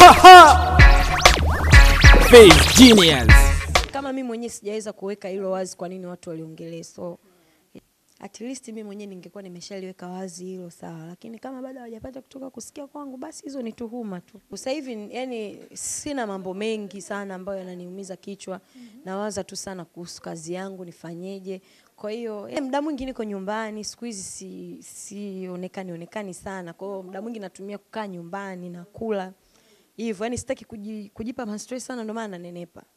Face Genius. kama mimi mwenyewe sijaweza kuweka hilo wazi, kwa nini watu waliongelee? So at least mimi mwenyewe ningekuwa nimeshaliweka wazi hilo sawa, lakini kama bado hawajapata kutoka kusikia kwangu, basi hizo ni tuhuma tu. Sasa hivi yani sina mambo mengi sana ambayo yananiumiza kichwa, nawaza tu sana kuhusu kazi yangu, nifanyeje. Kwa hiyo eh, muda mwingi niko nyumbani siku hizi, si sionekani onekani sana, kwa hiyo muda mwingi natumia kukaa nyumbani na kula hivyo, yani sitaki kuji, kujipa ma stress sana, ndio maana nanenepa.